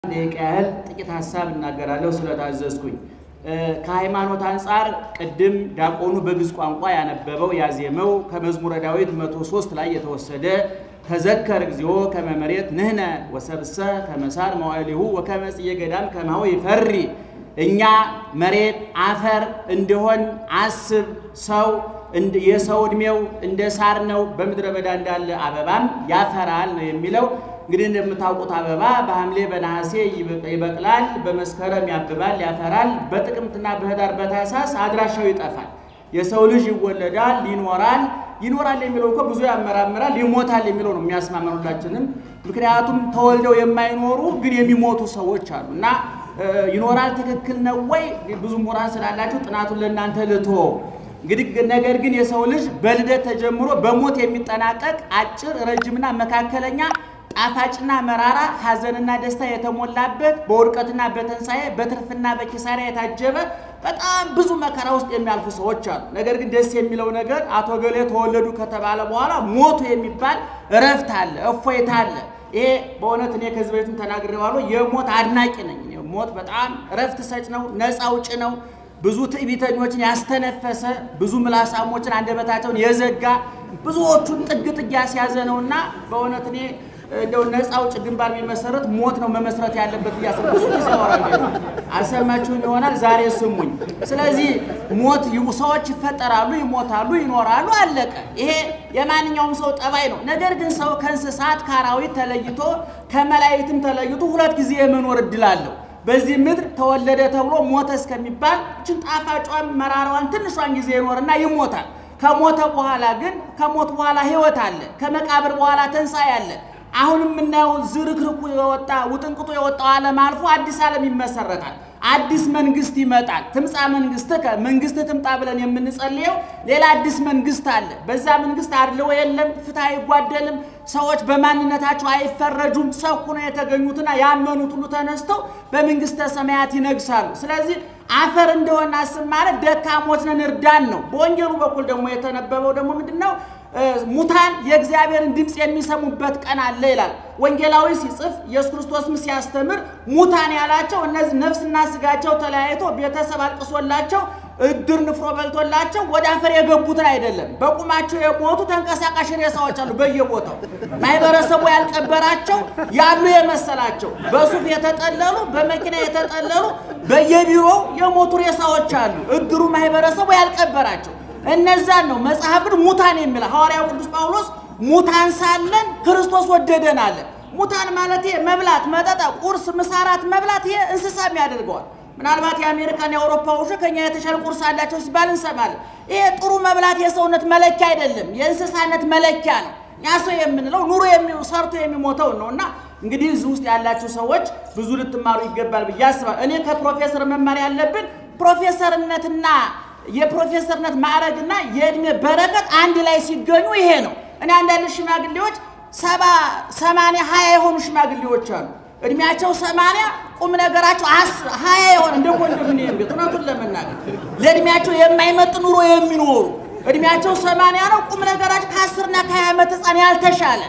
ደቂቃ ያህል ጥቂት ሀሳብ እናገራለሁ ስለታዘዝኩኝ። ከሃይማኖት አንጻር ቅድም ዲያቆኑ በግዕዝ ቋንቋ ያነበበው ያዜመው ከመዝሙረ ዳዊት መቶ ሶስት ላይ የተወሰደ ተዘከር እግዚኦ ከመ መሬት ንሕነ ወሰብእሰ ከመ ሣር መዋዕሊሁ ወከመ ጽጌ ገዳም ከማሁ ይፈሪ እኛ መሬት አፈር እንደሆን አስብ። ሰው የሰው ዕድሜው እንደ ሳር ነው፣ በምድረ በዳ እንዳለ አበባም ያፈራል ነው የሚለው። እንግዲህ እንደምታውቁት አበባ በሐምሌ በነሐሴ ይበቅላል፣ በመስከረም ያብባል፣ ያፈራል። በጥቅምትና በህዳር በታኅሳስ አድራሻው ይጠፋል። የሰው ልጅ ይወለዳል፣ ይኖራል። ይኖራል የሚለው እኮ ብዙ ያመራምራል። ይሞታል የሚለው ነው የሚያስማመን ሁላችንም። ምክንያቱም ተወልደው የማይኖሩ ግን የሚሞቱ ሰዎች አሉ እና ይኖራል ትክክል ነው ወይ? ብዙ ምሁራን ስላላቸው ጥናቱን ለእናንተ ልቶ እንግዲህ ነገር ግን የሰው ልጅ በልደት ተጀምሮ በሞት የሚጠናቀቅ አጭር፣ ረጅምና መካከለኛ ጣፋጭና መራራ ሐዘንና ደስታ የተሞላበት በውድቀትና በትንሣኤ በትርፍና በኪሳራ የታጀበ በጣም ብዙ መከራ ውስጥ የሚያልፉ ሰዎች አሉ። ነገር ግን ደስ የሚለው ነገር አቶ ገሌ ተወለዱ ከተባለ በኋላ ሞቱ የሚባል እረፍት አለ፣ እፎይታ አለ። ይሄ በእውነት እኔ ከዚህ በፊትም ተናግሬዋለሁ። የሞት አድናቂ ነኝ። ሞት በጣም እረፍት ሰጭ ነው፣ ነፃ አውጭ ነው። ብዙ ትዕቢተኞችን ያስተነፈሰ ብዙ ምላሳሞችን አንደበታቸውን የዘጋ ብዙዎቹን ጥግ ጥግ ያስያዘ ነውና በእውነት እኔ እንደው ነፃ አውጭ ግንባር የሚመሰረት ሞት ነው መመስረት ያለበት ብያስ ብዙ ጊዜ ወራለሁ። አልሰማችሁኝ ይሆናል ዛሬ ስሙኝ። ስለዚህ ሞት ሰዎች ይፈጠራሉ፣ ይሞታሉ፣ ይኖራሉ፣ አለቀ። ይሄ የማንኛውም ሰው ጠባይ ነው። ነገር ግን ሰው ከእንስሳት ከአራዊት ተለይቶ ከመላእክትም ተለይቶ ሁለት ጊዜ የመኖር እድል አለው። በዚህ ምድር ተወለደ ተብሎ ሞተ እስከሚባል እችን ጣፋጯን መራራዋን ትንሿን ጊዜ ይኖርና ይሞታል። ከሞተ በኋላ ግን ከሞት በኋላ ሕይወት አለ። ከመቃብር በኋላ ትንሣኤ አለ። አሁን የምናየው ዝርክርኩ የወጣ ውጥንቅጡ የወጣው ዓለም አልፎ አዲስ ዓለም ይመሰረታል። አዲስ መንግስት ይመጣል። ትምጻ መንግስትከ መንግስት ትምጣ ብለን የምንጸልየው ሌላ አዲስ መንግስት አለ። በዛ መንግስት አድልዎ የለም፣ ፍትህ አይጓደልም፣ ሰዎች በማንነታቸው አይፈረጁም። ሰው ሆነው የተገኙትና ያመኑት ሁሉ ተነስተው በመንግስተ ሰማያት ይነግሳሉ። ስለዚህ አፈር እንደሆነ አስብ ማለት ደካሞች ነን እርዳን ነው። በወንጌሉ በኩል ደግሞ የተነበበው ደግሞ ምንድን ነው? ሙታን የእግዚአብሔርን ድምፅ የሚሰሙበት ቀን አለ ይላል። ወንጌላዊ ሲጽፍ ኢየሱስ ክርስቶስም ሲያስተምር ሙታን ያላቸው እነዚህ ነፍስና ስጋቸው ተለያይቶ ቤተሰብ አልቅሶላቸው እድር ንፍሮ በልቶላቸው ወደ አፈር የገቡትን አይደለም። በቁማቸው የሞቱ ተንቀሳቃሽ ሬሳዎች አሉ በየቦታው ማህበረሰቡ ያልቀበራቸው ያሉ የመሰላቸው በሱፍ የተጠለሉ በመኪና የተጠለሉ በየቢሮው የሞቱ ሬሳዎች አሉ። እድሩ ማህበረሰቡ ያልቀበራቸው እነዛን ነው መጽሐፍ ግን ሙታን የሚል ሐዋርያው ቅዱስ ጳውሎስ ሙታን ሳለን ክርስቶስ ወደደን አለ። ሙታን ማለት ይሄ መብላት፣ መጠጣ፣ ቁርስ፣ ምሳራት መብላት ይሄ እንስሳም ያደርገዋል። ምናልባት የአሜሪካን የአውሮፓ ውሾ ከኛ የተሻለ ቁርስ አላቸው ሲባል እንሰማለን። ይሄ ጥሩ መብላት የሰውነት መለኪያ አይደለም፣ የእንስሳነት መለኪያ ነው። እኛ ሰው የምንለው ኑሮ ሰርቶ የሚሞተው ነው እና እንግዲህ እዚህ ውስጥ ያላችሁ ሰዎች ብዙ ልትማሩ ይገባል ብዬ አስባለሁ። እኔ ከፕሮፌሰር መማር ያለብን ፕሮፌሰርነትና የፕሮፌሰርነት ማዕረግና የእድሜ በረከት አንድ ላይ ሲገኙ ይሄ ነው። እኔ አንዳንድ ሽማግሌዎች ሰባ ሰማንያ ሀያ የሆኑ ሽማግሌዎች አሉ። እድሜያቸው ሰማንያ ቁም ነገራቸው ሀያ የሆነ እንደ ኮንዶሚኒየም ቤት እውነቱን ለመናገር ለእድሜያቸው የማይመጥ ኑሮ የሚኖሩ እድሜያቸው ሰማንያ ነው። ቁም ነገራቸው ከአስርና ከሀያ ዓመት ሕፃን ያልተሻለ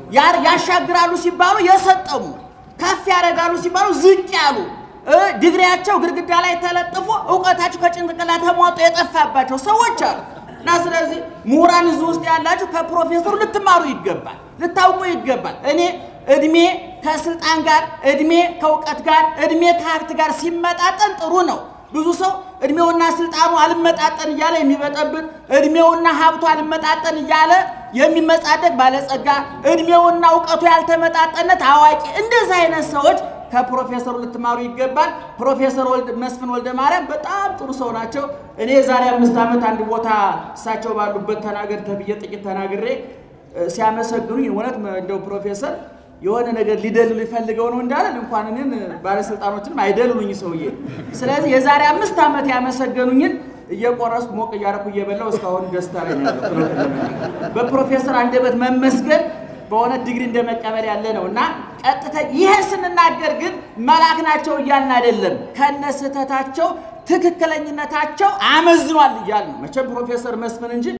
ያሻግራሉ ሲባሉ የሰጠሙ ከፍ ያደርጋሉ ሲባሉ ዝቅ ያሉ ዲግሪያቸው ግድግዳ ላይ ተለጥፎ እውቀታቸው ከጭንቅላት ተሟጦ የጠፋባቸው ሰዎች አሉ። እና ስለዚህ ምሁራን እዚህ ውስጥ ያላችሁ ከፕሮፌሰሩ ልትማሩ ይገባል፣ ልታውቁ ይገባል። እኔ እድሜ ከስልጣን ጋር፣ እድሜ ከእውቀት ጋር፣ እድሜ ከሀብት ጋር ሲመጣጠን ጥሩ ነው። ብዙ ሰው እድሜውና ስልጣኑ አልመጣጠን እያለ የሚበጠብጥ እድሜውና ሀብቱ አልመጣጠን እያለ የሚመጻደቅ ባለጸጋ፣ እድሜውና እውቀቱ ያልተመጣጠነት አዋቂ፣ እንደዚህ አይነት ሰዎች ከፕሮፌሰሩ ልትማሩ ይገባል። ፕሮፌሰር መስፍን ወልደ ማርያም በጣም ጥሩ ሰው ናቸው። እኔ የዛሬ አምስት ዓመት አንድ ቦታ እሳቸው ባሉበት ተናገር ተብዬ ጥቂት ተናግሬ ሲያመሰግኑኝ እውነት እንደው ፕሮፌሰር የሆነ ነገር ሊደልሉ ይፈልገው ነው እንዳለን እንኳን እኔን ባለስልጣኖችንም አይደልሉኝ ሰውዬ። ስለዚህ የዛሬ አምስት ዓመት ያመሰገኑኝን እየቆረስኩ ሞቅ እያደረኩ እየበላው እስካሁን ደስታ ላይ ነው ያለው። በፕሮፌሰር አንደበት መመስገን በሆነ ዲግሪ እንደ መቀበል ያለ ነው እና ቀጥታ ይህን ስንናገር ግን መልአክ ናቸው እያልን አይደለም። ከነ ስህተታቸው ትክክለኝነታቸው አመዝኗል እያልን ነው። መቼም ፕሮፌሰር መስፍን እንጂ